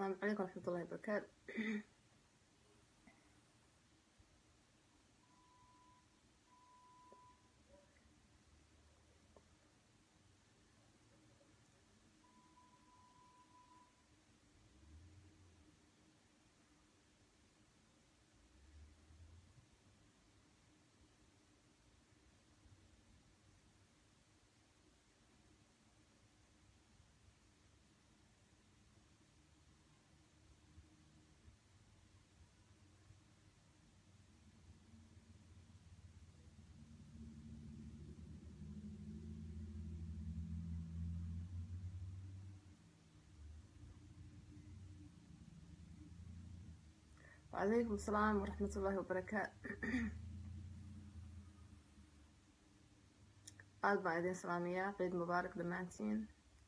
السلام عليكم ورحمة الله وبركاته وعليكم السلام ورحمة الله وبركاته aad baan idin salaamayaa ciid mubaarak dhammaantiin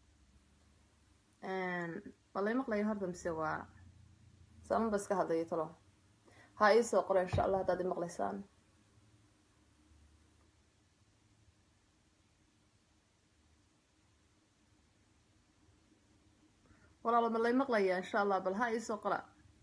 waa lay maqlaya horta mise waa saaman ba iska hadlaya talo ha ii soo qora insha allah haddaad i maqlaysaan walaalo ma lay maqlaya insha allah bal ha ii soo qora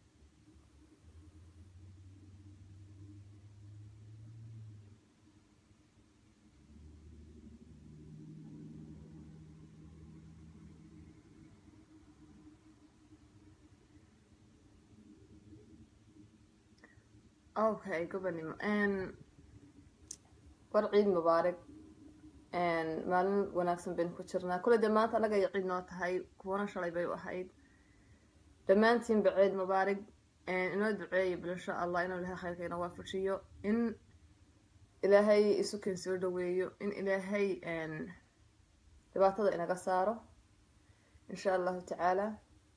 okay gobanimo war ciid mubaarak maalin wanaagsan baynu ku jirnaa kule dee maanta annaga ay ciid noo tahay kuwana shalay bay u ahayd dhammaantiinba ciid mubaarak inoo duceeya bal insha allah inuu ilahay khayrka ina waafajiyo in ilaahay isukeen soo dhaweeyo in ilaahay dhibaatada inaga saaro insha allahu tacaala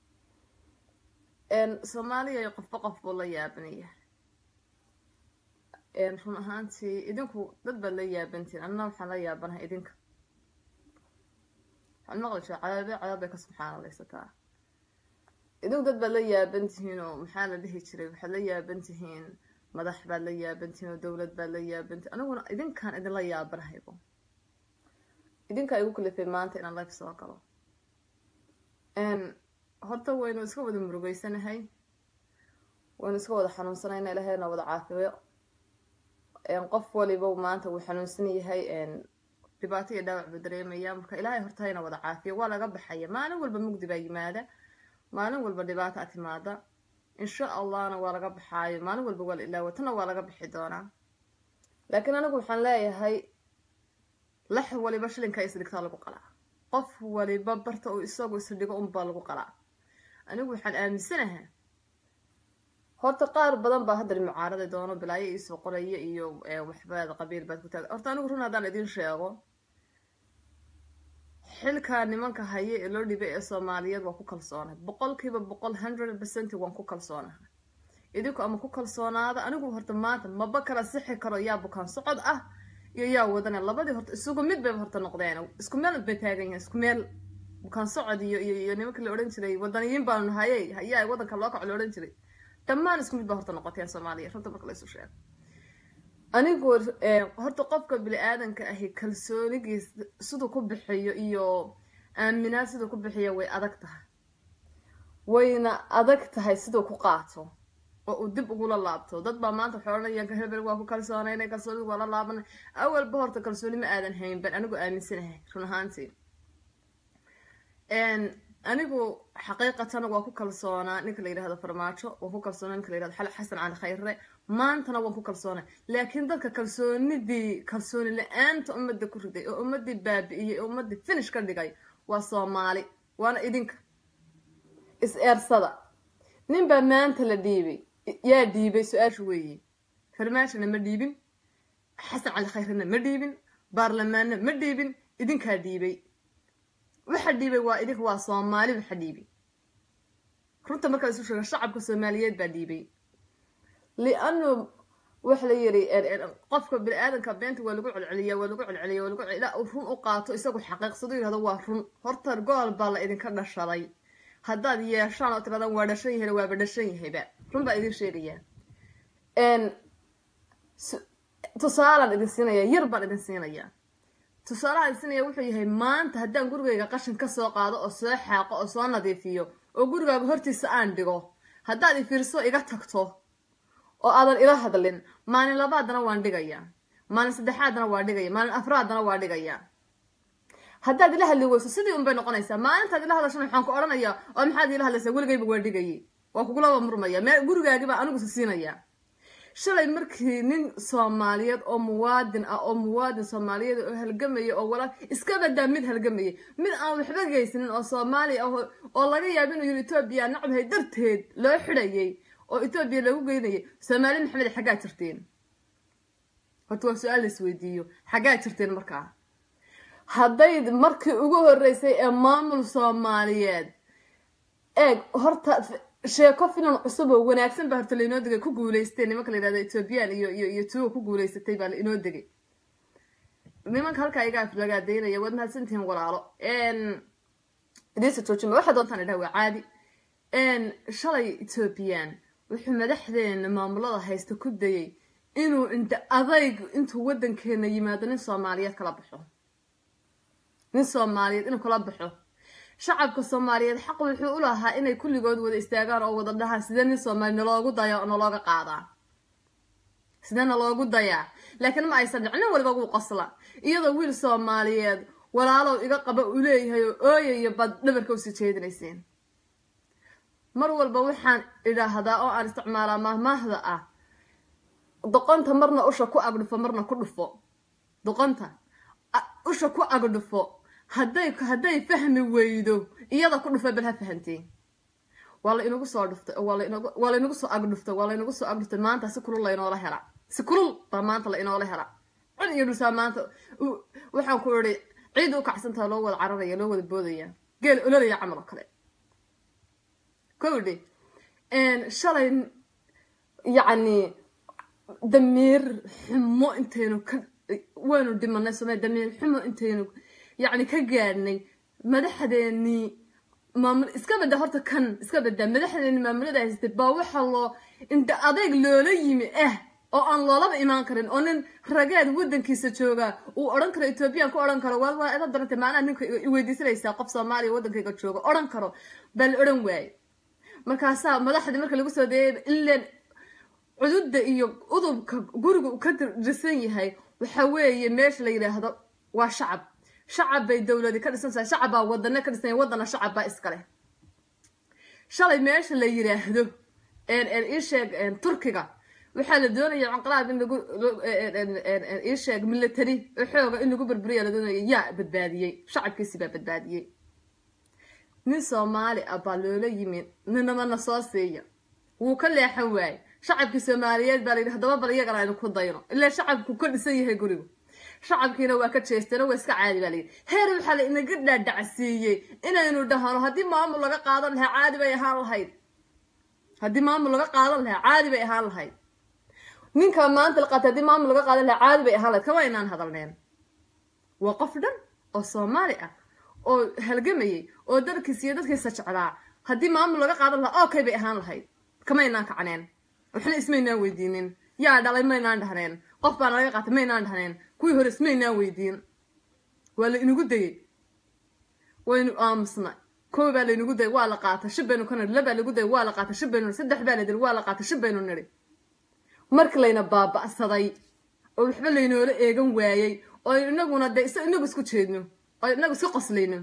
soomaaliya qofba qof buu la yaabanaya run ahaantii idinku dad baad la yaabantiin annana waxaan la yaabanahay idinka waxaan maqli jira cadaabe cadaab bay ka subxaanalaysataa idinku dad baad la yaaban tihiin oo maxaa la dhihi jiray waxaad la yaaban tihiin madax baad la yaaban tihiin oo dowlad baad la yaaban tihiin aniguna idinkaan idinla yaabanahaybo idinkaa igu kalifay maanta inaan life soo galo horta waynu iska wada murugeysanahay waynu iska wada xanuunsanayna ilahayna wada caafiyo qof waliba maanta wuu xanuunsan yahay dhibaato iyo dhaawac buu dareemaya marka ilaahay horta hayna wada caafiyo waa laga baxaya maalin walba mugdi baa yimaada maalin walba dhibaata a timaada insha allahna waa laga baxaayo maalin walba waa la ilaawo tana waa laga bixi doonaa laakiin anigu waxaan leeyahay lax waliba shilinka isdhigtaa lagu qalaa qof waliba barta uu isagu isdhigo unbaa lagu qalaa anigu waxaan aaminsanaha horta qaar badan baa haddar mucaarada doono bilaayo iisoo qoraya iyo waxbaad qabiil baad ku taaga horta anigu run haddaan idin sheego xilkaa nimanka haya ee loo dhibay ee soomaaliyeed waan ku kalsoonahay boqolkiiba boqol hundred percent waan ku kalsoonahay idinku ama ku kalsoonaada anigu horta maanta maba kala sixi karo yaa bukaan socod ah iyo yaa wadane labadii horta isugu mid bay horta noqdeen isku meel bay taagan yahay isku meel bukaan socod iyo iyo iyo nimanka la odhan jiray wadaniyiin baanu nahayey hayaa wadanka loo kaco la odhan jiray dhammaan isku mid baa horta noqoteen soomaaliya runta marka laysu sheego anigu horta qofka bini-aadanka ahi kalsoonigiis siduu ku bixiyo iyo aaminaad siduu ku bixiyo way adag tahay wayna adag tahay siduu ku qaato oo uu dib ugula laabto dad baa maanta waxay odhanayaan hebel waa ku kalsoonaynay kalsoonidu waa la laabanay awalba horta kalsooni ma aadan hayn ban anigu aaminsanahay run ahaantii anigu xaqiiqatan waa ku kalsoonaa ninka la yidhahdo farmaajo waan ku kalsoonaa ninka la yihahdo xal xasan cali khayre maantana waan ku kalsoonay laakiin dadka kalsoonidii kalsooni la-aanta ummadda ku riday oo ummadii baabi'iyey oo ummadii finish ka dhigay waa soomaali waana idinka is eersada nin baa maanta la dhiibay yaa dhiibay su-aashu weeye farmaajona ma dhiibin xasan cali khayrena ma dhiibin baarlamaanna ma dhiibin idinkaa dhiibay waxa dhiibay waa idinka waa soomaali waxa dhiibay runta markaa isu sheega shacabka soomaaliyeed baa dhiibay lianu waxa la yiri qofka bini-aadanka beenta waa lagu celceliya waa lagu celceliya waa lagu ilaa uu run u qaato isagu xaqiiqsado yihahdo waa run horta gool baa la idinka dhashaday haddaad yeeshaan oo tiraadaan waa dhashan yahayna waaba dhashan yahayba run baa idin sheegayaa tusaalaan idin siinaya yar baan idin siinayaa tusaalaha idin siinaya wuxuu yahay maanta haddaan gurigayga qashin ka soo qaado oo soo xaaqo oo soo nadiifiyo oo gurigaaga hortiisa aan dhigo haddaad i fiirso iga tagto oo aadan ila hadlin maalin labaadana waan dhigayaa maalin saddexaadana waa dhigaya maalin afraadana waa dhigayaa haddaad ila hadli weyso sidii unbay noqonaysaa maalintaad ila hadashana waxaan ku odhanayaa oo maxaad ila hadlaysaa weligayba waa dhigayay waa kugulaba murmaya mee gurigaagibaa anigu sisiinayaa shalay markii nin soomaaliyeed oo muwaadin ah oo muwaadin soomaaliyeed oo halgamaya oo walaal iska badaa mid halgamayay mid aan waxba geysanin oo soomaaliya ah oo laga yaabo inuu yiri etoobiya nacbahay darteed loo xidhayay oo etoobiya lagu geynayay soomaali maxamed xaggaa jirteen horta waa su-aal la isweydiiyo xaggaa jirteen markaa hadday markii ugu horeysay ee maamul soomaaliyeed eeg horta sheeko filan cusub oo wanaagsan baa horta lainoo degay ku guuleystay nimanka la yihahda ethoobiyan iyo iyo iyo tuga ku guuleysatay baa lainoo degay nimanka halkaa iga aflagaadaynaya waad mahadsantihiin walaalo idiinsa joojima waxaa doontaan idhaha waa caadi shalay ethoobiyan wuxuu madaxdeena maamulada haysta ku dayay inuu inta adayg intuu waddankeena yimaado nin soomaaliyeed kala baxo nin soomaaliyeed inuu kala baxo shacabka soomaaliyeed xaq wuxuu u lahaa inay kulligood wada istaagaan oo wada dhahaan sidee nin soomaali naloogu daya oo nalooga qaadaa sidee naloogu dayaa laakiin ma aysan dhicin nin waliba wuu qosla iyadoo wiil soomaaliyeed walaalow iga qaba uu leeyahay oo ooyayo baad dhabarka usii jeedinayseen mar walba waxaan idhaahdaa oo aan isticmaalaa mahmaahda ah doqonta marna usha ku agdhufo marna ku dhufo doqonta usha ku agdhufo hadday hadday fahmi weydo iyada ku dhufa bal ha fahanteen waa la inagu soo dhuftay oo waa laynagu soo agdhuftay waa laynagu soo agdhuftay maanta si kulul laynoola hela si kulul baa maanta la inoola hela cid iyo dhulsaa maanta waxaan ku idhi ciid u kacsantaha loo wada cararaya loo wada boodaya geel ololaya camal oo kale kowdhi shalay yacni damiir xumo intaynu ka waynu dhimanay soomaya damiir xumo intaynu yacni ka gaadhnay madaxdeenii maamul iska badda horta kan iska baddaa madaxdeenii maamulada haystay baa waxaa loo inta adeeg loola yimi ah oo aan loolaba imaan karin oo nin rageed waddankiisa jooga uu odhan karo ethoobiyan ku odhan karo waa waa ida daranta maanaa ninka iweydiisanaysaa qof soomaaliya waddankayga jooga odhan karo baa la odhan waaye markaasaa madaxdii marka lagu soo dayay ileen cududda iyo udubka guriga uu ka dirsan yahay waxa weeye meesha la yidhaahdo waa shacab shacab bay dowladi ka dhisan tahay shacab baa wadane ka dhisan wadana shacab baa iskale shalay meesha la yidhaahdo iisheeg turkiga waxaa la doonaya canqalaab in lagu iisheeg military xooga in lagu burburiya la doonaya yaa badbaadiyey shacabkiisi baa badbaadiyey nin soomaali ah baa loola yimi ninamana soo siiya wuu ka leexan waaye shacabkii soomaaliyeed baa layidhi haddaba bal iyagana aynu ku dayno ilaa shacabku ka dhisan yahay gurigu shacabkiina waa ka jeesteen waa iska caadi baa layidhi heer waxaa la inaga dhaadhacsiiyey inaynu dhahano haddii maamul laga qaadan lahaa caadi bay ahaan lahayd haddii maamul laga qaadan lahaa caadi bay ahaan lahayd ninka maanta la qaatay haddii maamul laga qaadan lahaa caadi bay ahaan lahayd kama inaan hadalneen waa qof dhan oo soomaali ah oo halgamayay oo dalkiisa iyo dadkiisa jeclaa haddii maamul laga qaadan lahaa okay bay ahaan lahayd kama inaan kacneen waxna ismaynaan weydiinin yaa dhalay maynaan dhahneen qof baa nalaga qaatay maynaan dhahneen kuwii hore ismaynaan weydiin waa la inagu dayey waynu aamusna kow baa laynagu dayay waa la qaatay shib baynu ka nidhi labaa lagu dayay waa la qaatay shib baynu nidhi saddex baa la dili waa la qaatay shib baynu nidhi markii layna baaba'saday oo waxba laynoola eegan waayey oo inaguna dee inagu isku jeedno oo inagu iska qoslayno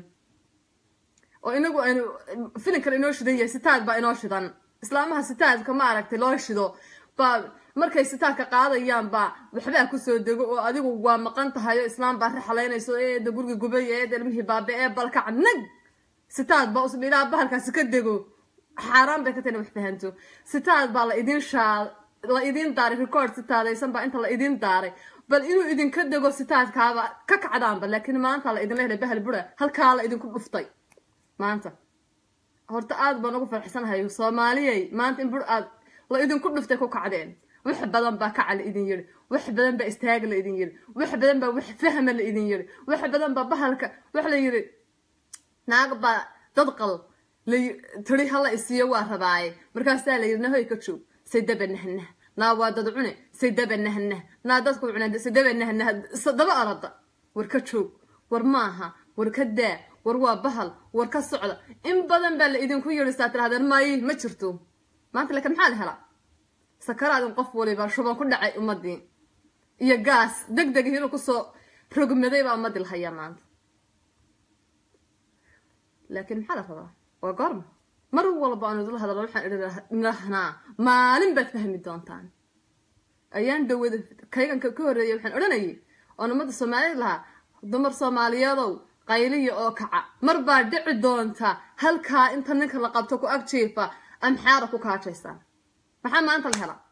oo inagu aynu filinkan inoo shidan yahay sitaad baa inoo shidan islaamaha sitaadka ma aragtay loo shido baa markay sitaadka qaadayaan baa waxbaa kusoo dego oo adigu waa maqan tahay oo islaam baa raxalaynayso eeda guriga gubay eeda ilmihii baabe ee balkac nag sitaad baa usbidhaa bahalkaasi ka dego xaaraan bay ka tahay wax fahanto sitaad baa la idin shaa la idin daaray record sitaadaysan baa inta la idin daaray bal inuu idinka dego sitaadkaaba ka kacdaanba laakiin maanta la idinla helay bahal bura halkaa la idinku dhuftay maanta horta aad baan ugu farxsanahay soomaaliyey maanta in bur aad la idinku dhuftay ku kacdeen wax badan baa kaca la idin yiri wax badan baa istaaga la idin yiri wax badan baa wax fahma la idin yiri wax badan baa bahalka wax la yiri naag baa dad qal la tiri hala isiiyo waa rabaaye markaasaa la yiri nahoy ka joog say daba nahnah naa waa dad cune say daba nahnah naa dadku cune say daba nahnah daba arada war ka joog war maaha war ka daa war waa bahal war ka socda in badan baa la idinku yidhisaa tirahdeen may ma jirto maanta laakiin maxaa la helaa sakaraadin qof waliba shuban ku dhacay ummadii iyo gaas deg deg inuu kusoo rogmaday baa ummadii la hayaa maanta laakiin maxaa la rabaa waa goorma mar walba aan idula hadalno waxaan idhahnaa maalin baad fahmi doontaan ayaan dhawada kayganka ka horreeyay waxaan odhanayay oon ummadda soomaaliyad lahaa dumar soomaaliyeedow qayliya oo kaca mar baa dhici doonta halkaa inta ninka la qabto ku agjiifa amxaara ku kaajaysaan maxaa maanta la helaa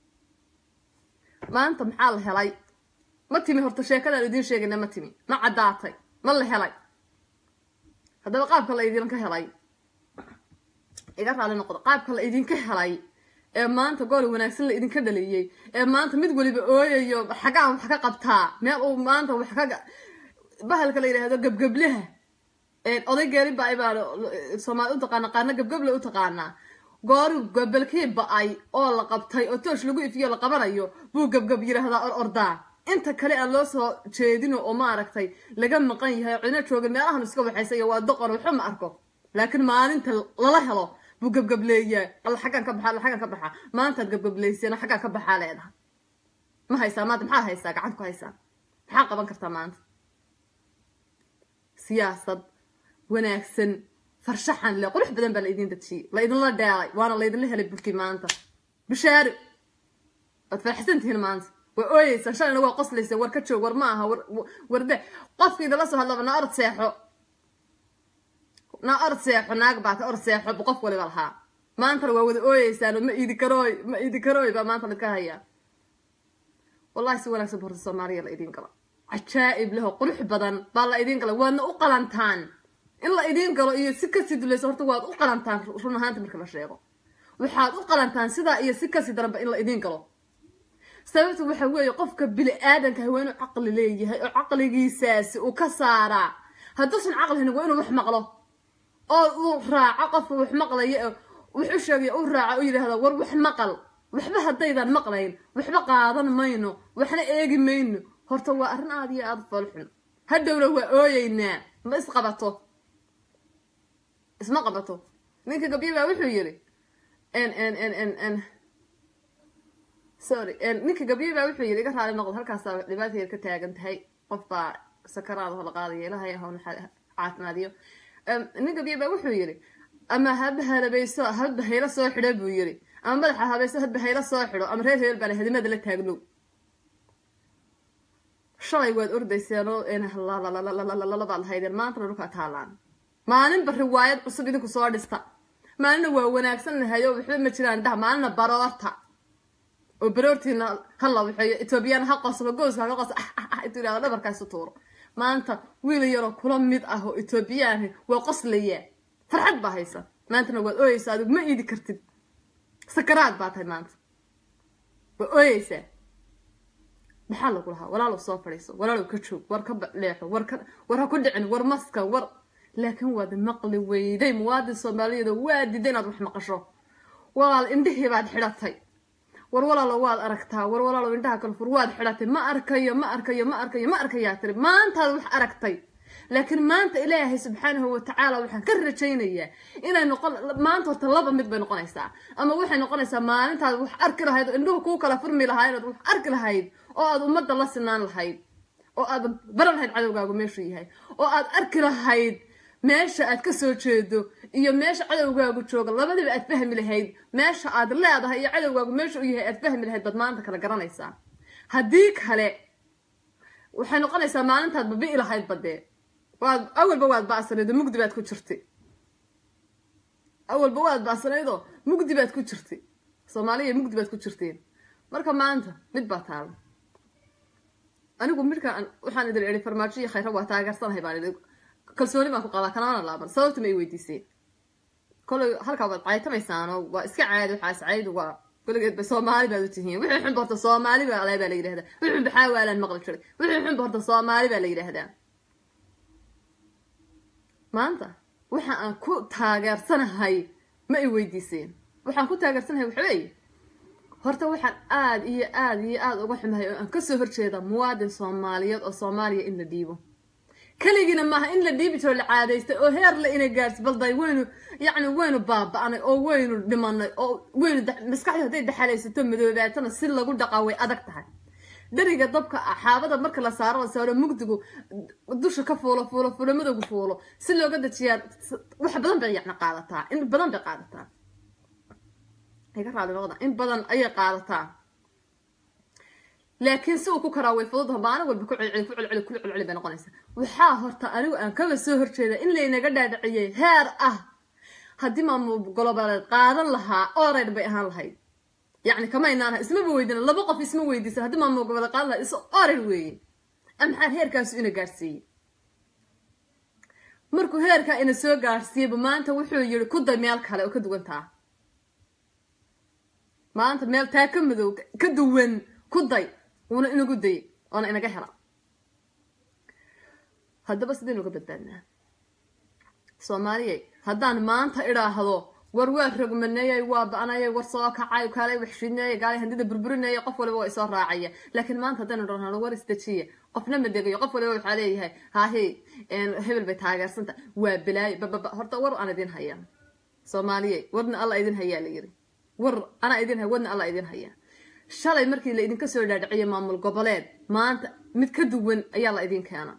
maanta maxaa la helay ma timi horta sheekadaan idiin sheegayna ma timi ma caddaatay ma la helay haddaba qaabka la idinka helay iga raali noqdo qaabka la idinka helay ee maanta gool wanaagsan la idinka dhaliyey ee maanta mid waliba ooyayo xagaa wax ka qabtaa meel uu maanta wax ka bahalka la yidhaahdo gebgeblaha oday geeri ba-ay baa soomaali u taqaana qaarna gebgeble u taqaanaa goori gabelkii ba-ay oo la qabtay oo toosh lagu ifiyo la qabanayo buu gebgeb yidhaahdaa or ordaa inta kale aan loo soo jeedino oo maaragtay laga maqan yahay oo cidna jooga meelahan iska waxaysayo waa doqon waxba ma arko laakiin maalinta lala helo buu gebgableeyaa alla xaggaan ka baxa alla xaggaan ka baxa maantaad gebgableyseen xaggaan ka baxaa leedaha ma haysaa maanta maxaad haysaa gacanta ku haysaa maxaa qaban kartaa maanta siyaasad wanaagsan farshaxan le qurux badan baa la idin dajiyey la idinla dheelay waana laydinla helay bulkii maanta bishaari waad farxsan tihiin maanta waa ooyeysaan shalayna waa qoslaysa war ka joog war ma aha warde qofka idinla soo hadlaba na orod seexo na orod seexo naag baata orod seexo bu qof waliba lahaa maantana waa wada ooyeysaan ma iidi karooy ma iidi karooy baa maanta laydka hayaa wallahi si wanaagsan borta soomaaliya la idiin galo cajaa'ib leho qurux badan baa la idiin gala waadna u qalantaan in la idiin galo iyo si kasii dulayso horta waad u qalantaan run ahaanta marka la sheego waxaad u qalantaan sidaa iyo si kasii daranba in la idiin galo sababta waxa weeye qofka bili aadanka waa inuu caqli leeyahay oo caqligiisaasi uu ka saaraa hadduusan caqlihin waa inuu wax maqlo oo uu raaco qofka wax maqlaya wax u sheegaya uu raaco u yidhaahda war wax maqal waxba haddaydan maqlayn waxba qaadan mayno waxna eegi mayno horta waa arrin aada iyo aada foolxun hadhowna waa ooyeynaa ma isqabato isma qabato ninka gabyo baa wuxuu yidhi n n n n n sorry ninka gabyo baa wuxuu yidhi iga raali noqdo halkaasaa dhibaata yar ka taagan tahay qof baa sakaraada ho la qaadaya ilahay hawna caafimaadiyo nin gabyo baa wuxuu yidhi ama haba halabayso hadba hayla soo xidho buu yidhi ama madaxa habayso hadba hayla soo xidho ama reer heel baana hadimada la taagno shalay waad ordayseenoo baad lahaydeen maantana dhulkaa taalaan maalinba riwaayad cusub idinku soo dhista maalina waa wanaagsannahayo waxba ma jiraan dhaha maalina baroorta oo baroortiina hala waxeeyo etoobiyaan ha qoslo gooska haka qos intuu yidhahdo dhabarkaasu tuuro maanta wiil yaroo kula mid ah oo etoobiyaani waa qoslayaa farxad baa haysa maantana waad ooyeysaa adigu ma iidi kartid sakaraad baa tahay maanta waa ooyeysaa maxaa lagu lahaa walaalow soo fadhiiso walaalow ka joog war ka leexo war ka war ha ku dhicin war maska war laakiin waad maqli weyday muwaadin soomaaliyeed oo waa diiday inaad wax maqasho walaal indhihii baad xidhatay war walaalo waad aragtaa war walaalow indhaha kale fur waad xidhatay ma arkayo ma arkayo ma arkayo ma arkayaa tiri maantaad wax aragtay laakiin maanta ilaahay subxaanahu watacaala waxaan ka rajaynayaa inay noqon maanta horta laba mid bay noqonaysaa ama waxay noqonaysaa maalintaad wax arki lahayd oo indhuhu kuu kala furmi lahayd ood wax arki lahayd oo aad ummadda la sinaan lahayd oo aad baran lahayd cadowgaagu meeshuu yahay oo aad arki lahayd meesha aad ka soo jeedo iyo meesha cadowgaagu jooga labadiba aad fahmi lahayd meesha aad leedahay iyo cadowgaagu meesha u yahay aad fahmi lahayd baad maanta kala garanaysaa haddii kale waxay noqonaysaa maalintaad babi'i lahayd badee waad awalba waad ba'sanayd oo mugdi baad ku jirtay awalba waad ba'sanaydoo mugdi baad ku jirtay soomaaliya mugdi baad ku jirteen marka maanta mid baa taala anigu midkaan waxaan idin idhi farmaajo iyo khayra waa taageersanahay baan idhi kalsooni baan ku qabaa kanamana laaban sababta ma i weydiiseen kolay halkaa waad caytamaysaanoo waa iska caadi waxaas caydu waa koligeed ba soomaali baad u tihiin wixii xunba horta soomaali baa ale baa la yidhahdaa wixii xunba xaawaalaan maqli jiray wixii xunba horta soomaali baa la yidhaahdaa maanta waxa aan ku taageersanahay ma i weydiiseen waxaan ku taageersanahay waxaweeye horta waxaan aada iyo aada iyo aada uga xumahay oo aan kasoo horjeeda muwaadin soomaaliyeed oo soomaaliya in la dhiibo keligiina maaha in la dhiibi jiro la caadaystay oo heer la ina gaarsi balday waynu yacni waynu baaba-anay oo waynu dhimanay oo waynu maskaxdu hadday daxalaysato madoobaatana si lagu dhaqaa way adag tahay dheriga dabka xaabada marka la saaro la saaro mugdigu dusha ka fuulo fuulo fuulo madowgu fuulo si looga dajiyaa wax badan bay yacni qaadataa in badan bay qaadataa iga raali noqda in badan ayay qaadataa laakiin si uu ku karaa way fududaha maalin walba ku celceli ku celceli ku celceli bay noqonaysaa waxaa horta anigu aan kaba soo horjeeda in laynaga dhaadhiciyey heer ah haddii maamul goloboleed qaadan lahaa oreyd bay ahaan lahayd yacni kama inaanaha ismaba weydina laba qof isma weydiisa haddii maamul goboleed qaadan lahaa is oreyd weeye maxaa heerkaasu ina gaadhsiiyey markuu heerkaa ina soo gaadhsiiyeyba maanta wuxuu yiri ku day meel kale oo ka duwan taa maanta meel taa ka madow ka duwan ku day wuuna inagu dayay oona inaga hela haddaba sidaynu uga badbaadnaa soomaaliyay haddaan maanta idhaahdo war waa rogmaneeyay waa ba-anayay war soo kacay kaalay waxshineeyay gaalay handida burburinaya qof waliba waa isoo raacaya laakiin maanta haddaynu dhahno war isdejiya qofna ma degayo qof waliba waxaa leeyahay haahe hebel bay taageersanta waa balaayo bababa horta war aan idin haya soomaaliyay warna alla idin hayaa la yiri war anaa idin haya warna alla idin haya shalay markii la idinka soo dhaadhiciyay maamul goboleed maanta mid ka duwan ayaa la idin keena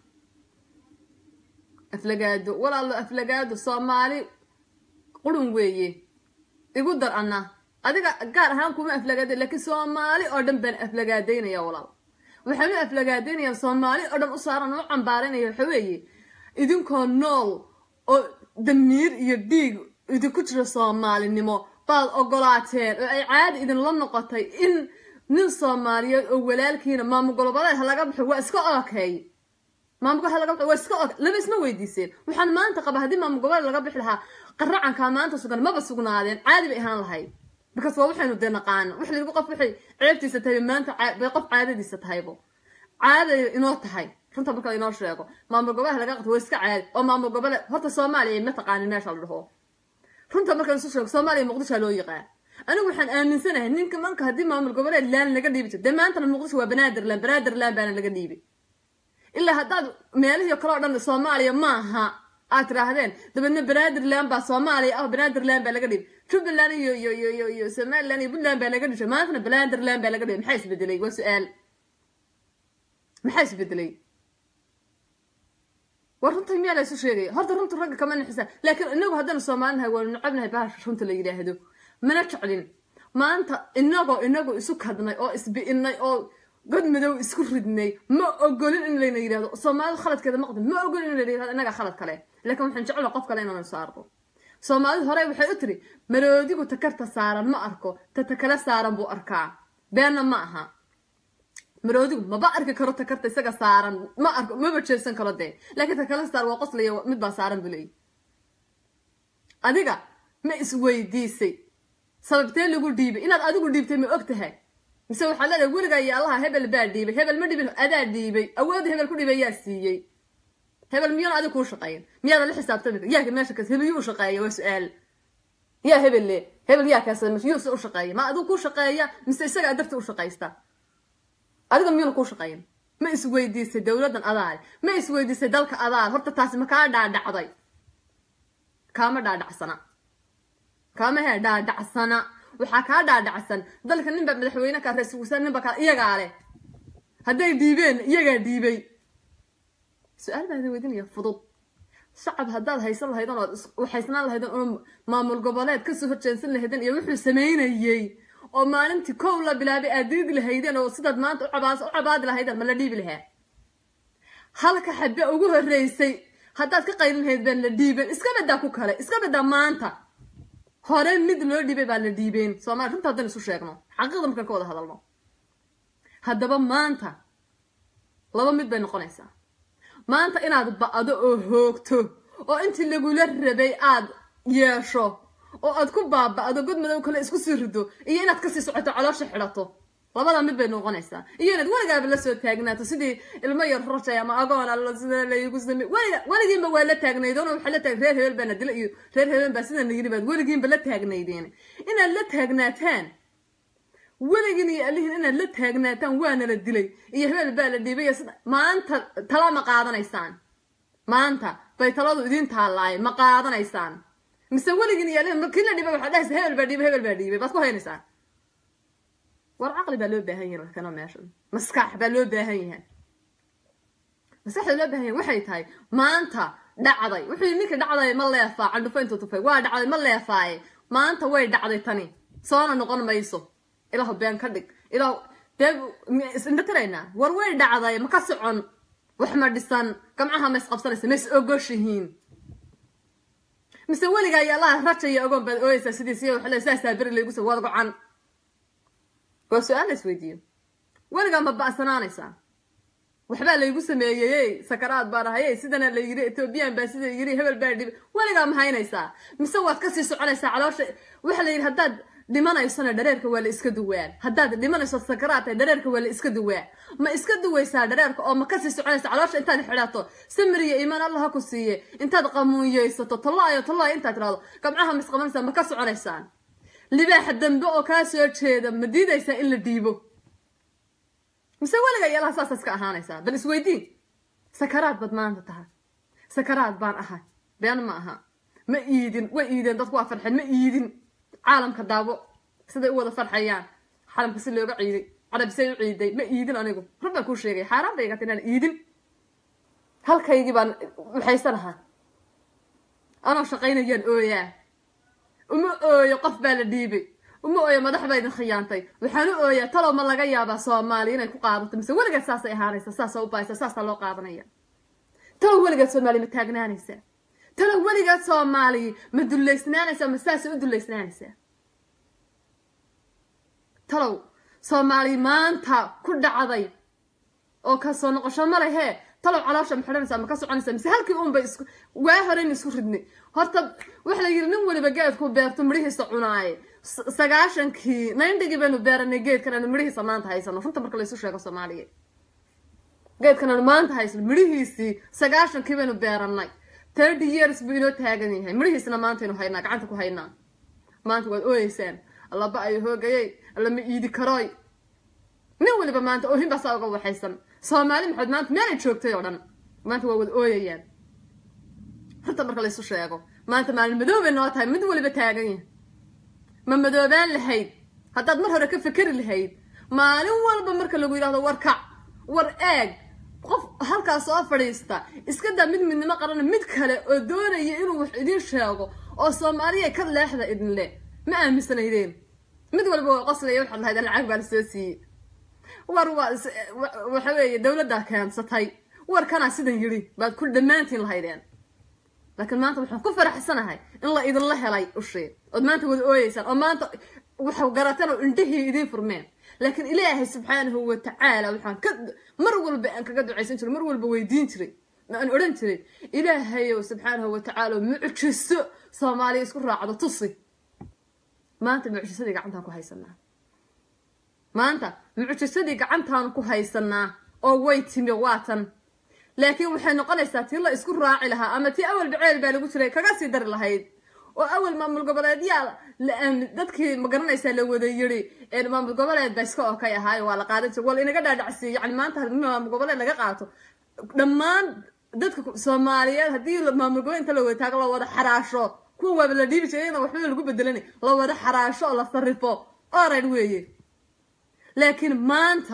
aflagaado walaalo aflagaado soomaali qurun weeye igu dar anna adiga gaar ahaan kuma aflagaada laakiin soomaali oo dhan baan aflagaadaynaya walaal waxaan u aflagaadaynaya soomaali oo dhan u saaran u cambaaraynaya waxa weeye idinkoo nool oo damiir iyo dhiig idinku jiro soomaalinimo baad ogolaateen oo ay caadi idinla noqotay in nin soomaaliyeed oo walaalkiina maamul goloboleed ha laga baxo waa iska okay maamul gobol laga baxo waa iska okay lama isma weydiiseen waxaan maanta qaba haddii maamul goboleed laga bixi lahaa qaracankaa maanta sugan maba sugnaadeen caadi bay ahaan lahayd because waa waxaynu dee naqaana wax lagu qof waxay ceebtiisa tahay maanta bay qof caadadiisa tahaybo caaday inoo tahay runta marka inoo sheego maamul goboleed laga qabto waa iska caadi oo maamul goboleed horta soomaaliya ma taqaanin meesha la dhaho runta markaan isu sheego soomaaliya muqdisho loo yaqaan anigu waxaan aaminsanahay ninka manka haddii maamul goboleed laan laga dhiibi jiro dee maantana muqdisho waa banaadirland banaadirland baana laga dhiibi ilaa haddaad meelihii kale oo dhan soomaaliya maaha aad tiraahdeen dabeedna banaadirland baa soomaaliya ah banaadirland baa laga dhiibi jubbaland iyo iyo iyo iyo iyo somaliland iyo puntland baa laga dhishay maantana banaadirland baa laga dhiibi maxaa isbedelay waa su-aal maxaa isbedelay war runta miyaa la isu sheegaya horta runta ragga kama nixisa laakiin inagu haddana soomaalinahay waanu necabnahay bahasha runta la yidhaahdo mana jeclin maanta inagoo inagu isu kadnay oo isbi'inay oo god madow isku ridnay ma ogolin in layna yidhahdo soomaalida khaladkeeda maqdin ma ogolin in layna yidhahdo inaga khalad kale laakiin waxaan jecla qof kale inaanu saarno soomaalidu horey waxay u tiri maroodigu takarta saaran ma arko tata kale saaran buu arkaa beenna ma aha maroodigu maba arki karo takarta isaga saaran ma arko maba jeesan karo dee laakiin ta kale saar waa qoslaya mid baa saaran buu leeyahy adiga ma isweydiisay sababtee lagu dhiibay inaad adigu dhiibtay ma og tahay mise waxaad leedahay weligaa iyo allaha hebel baa dhiibay hebel ma dhibin adaa dhiibay awoodda hebel ku dhiibay yaa siiyey hebel miyaan adiga kuu shaqeyn miyaada la xisaabtami yaa meesha kas hebel yuu shaqeeya waa su-aal yaa hebel le hebel yaa kaasa yuu se u shaqeeya ma adigu kuu shaqeeya mise isagaa darti u shaqaysta adiga miyuuna kuu shaqeyn ma isweydiisay dowladdan adaale ma isweydiisay dalka adaale horta taasi ma kaa dhaadhacday kaama dhaadhacsana kaama hee dhaadhacsana waxaa kaa dhaadhacsan dalka ninbaa madaxweyne kaa ra-isul wasaar ninba kaa iyagaa leh hadday dhiibeen iyagaa dhiibay su-aal baa idin weydinaya fudud shacab haddaad haysan lahaydeen ood waxaysnaan lahaydeen oo maamul goboleed kasoo horjeensan lahaydeen iyo wuxuu samaynayey oo maalintii kow la bilaabay aad diidi lahaydeen oo sidaad maanta ucabaas u cabaadi lahaydeen ma la dhiibi lahaa halka xabe ugu horreysay haddaad ka qaylin lahayd baan la dhiiben iska badaa ku kale iska badaa maanta hore mid loo dhiibay baa la dhiibeen soomaali runta haddaan isu sheegno xaqiiqda markaan ka wada hadalno haddaba maanta laba mid bay noqonaysaa maanta inaad ba'do oo hoogto oo intii lagula rabay aad yeesho oo aad ku baaba'do god madow kale isku sii rido iyo inaad kasii socoto caloosha xidhato labada mid bay noqonaysaa iyo inaad weligaaba la soo taagnaato sidii ilmo yar rajay ama agoon alla sida laygu samey weliga weligiinba waa la taagnaydeen oo waxaa la taag reer hebel baana dila iyo reer hebel baa sidana yidhi baad weligiinba la taagnaydeen inaad la taagnaataan weligiin iyo alihiin inaad la taagnaataan waana la dilay iyo hebel baa la dhiibay iyo sida maanta talama qaadanaysaan maanta bay taladu idiin taallaayen ma qaadanaysaan mise weligin iyo kii la dhiibay waxaa dhahaysa hebel baa dhiibay hebel baa dhiibay baad ku haynaysaan war caqli baa loo baahan yahay markana meeshan maskax baa loo baahan yahay maskaxda loo baahan yahay waxay tahay maanta dhacday wuxuu yidhi ninkii dhacday ma leefaa candhufo intuu tufay waa dhacday ma leefaaye maanta way dhacday tani soona noqon mayso ilaahu been ka dhig ilaahu dee isindhatiraynaa war way dhacday ma ka socon wax ma dhisan gamcaha ma isqabsanaysa ma is ogoshihiin mise weligaa iyo allaha rajaya ogoon baad ooyeysaa sidiisiyo waxa le saasaa beri laygu soo waad gocan waa su-aal la isweydiiyo weligaa ma ba'sanaanaysaa waxbaa laygu sameeyeyey sakaraad baan ahayey sidana la yiri ethoobiyan baa sida yiri hebel baa dhibi weligaa ma haynaysaa mise waad kasii soconaysaa caloosha waxa la yidhi haddaad dhimanaysona dhareerka waa la iska duwaa haddaad dhimanayso sakaraad tahay dhareerka waa la iska duwaa ma iska duwaysaa dhareerka oo ma kasii soconaysa caloosha intaad xidhato samiriya iimaan allah ha ku siiye intaad qamuunyeysato tallaayo tallaayo intaad tirahdo gamcaha ma isqabanaysaa ma ka soconaysaan libaaxa dambe oo kaa soo jeeda ma diidaysaa in la dhiibo mise weliga yalaha saasa iska ahaanaysaa bal isweydiin sakaraad baad maanta tahay sakaraad baan ahay been ma aha ma iidin way iideen dadku waa farxeen ma iidin caalamka daabo siday u wada farxayaan xalamka si looga ciiday carabisay u ciiday ma iidin anigu run baan kuu sheegay xaaraan bay igata inaan iidin halkaygii baan maxaysanahaa anoo shaqaynayaan ooyaa uma ooyo qof baa la dhiibay uma ooyo madax baa idin khiyaantay waxaan u ooyaa talow ma laga yaabaa soomaali inay ku qaadato mise weligeed saasay ahaanaysa saasaa u baaysa saasaa loo qaadanaya talow weligeed soomaali ma taagnaanaysaa talow weligeed soomaali ma dullaysnaanaysaa ma saasay u dullaysnaanaysaa talow soomaali maanta ku dhacday oo ka soo noqosho ma lehee talow caloosha ma xidhanaysaa ma ka soconaysaa mise halkii uunbay isku waa horeyn isku ridnay horta waxa la yidhi nin weliba geedku beerto midhihiisa cunaaye sagaashankii nayndhigii baynu beeranay geedkan aanu midhihiisa maanta haysano runta marka laysu sheego soomaaliya geedkan aanu maanta haysano midhihiisii sagaashankii baynu beeranay thirty years buu inoo taagan yahay midhihiisna maantaynu haynaa gacanta ku haynaa maanta waad ooyeysaan allaba ayo hoogayey allama iidi karooy nin weliba maanta oohin baa saa uga waxaysan soomaali maxamed maanta meelay joogtay oo dhan maanta waa wada ooyayaan runta marka laysu sheego maanta maalin madoobay noo tahay mid weliba taagan yahay ma madoobaan lahayd haddaad mar hore ka fekeri lahayd maalin walba marka lagu yidhahdo war kac war eeg qof halkaas soo fadhiista iska daa mid midnimo qarana mid kale oo doonaya inuu wax idiin sheego oo soomaaliya ka leexda idin le ma aaminsanaydeen mid walba waa qoslaya waxaad lahayd lacag baa la soo siiyey war waa waxa weeye dowladdaa keensatay warkanaa sidan yidhi baad ku dhammaantiin lahaydeen laakiin maanta waxaan ku faraxsanahay in la idinla helay ushee ood maanta wada ooyeysaan oo maanta waxa garateen oo indhihii idiin furmeen laakiin ilaahay subxaanahu wa tacaala waxaan ka mar walba aan kaga ducaysan jiray mar walba weydiin jiray aan odhan jiray ilaahayow subxaanahu wa tacaala mucjiso soomaaliya isku raacdo tusi maanta mucjisadii gacantaan ku haysanaa maanta mucjisadii gacantaanu ku haysanaa oo way timi waatan laakiin waxay noqonaysaa tii la isku raaci lahaa ama tii awal baceel baa lagu jiray kaga sii dari lahayd oo awal maamul goboleedyaa dadkii magaranaysaa la wada yiri maamul goboleed ba iska okay ahaayo waa la qaadan jira wal inaga dhaadhacsiiy yani maanta haddii maamul goboleed laga qaato dhammaan dadka soomaaliyeed haddii maamul goboleed inta la wada taago la wada xaraasho kuwa waaba la dhiibi jiray iyadana waxba lagu bedelanay la wada xaraasho oo la sarrifo oran weeye laakiin maanta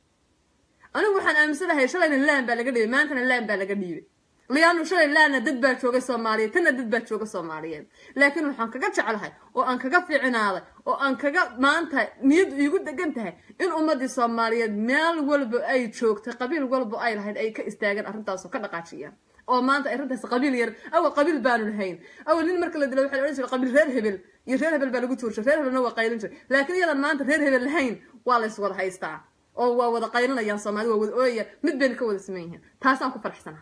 anigu waxaan aaminsanahay shalayna laan baa laga dhiibay maantana laan baa laga dhiibay liyaanu shalay laana dad baa jooga soomaaliyeed tanna dad baa jooga soomaaliyeed laakiin waxaan kaga jeclahay oo aan kaga fiicnaaday oo aan kaga maanta niyad iigu degan tahay in ummadii soomaaliyeed meel walba ay joogtay qabiil walba ay lahayd ay ka istaageen arrintaasoo ka dhaqaajiyaan oo maanta arrintaas qabiil yar awal qabiil baanu lahayn awal nin marka la dilo waxaa la odhan jiray qabiil reer hebel iyo reer hebel baa lagu tuurshay reer hebelna waa qaylin jiray laakiin iyadan maanta reer hebel lahayn waa lays wada haystaa oo waa wada qaylinayaan soomaalida waa wada ooyayaan mid bayna ka wada sameyn yihiin taasaan ku faraxsanaa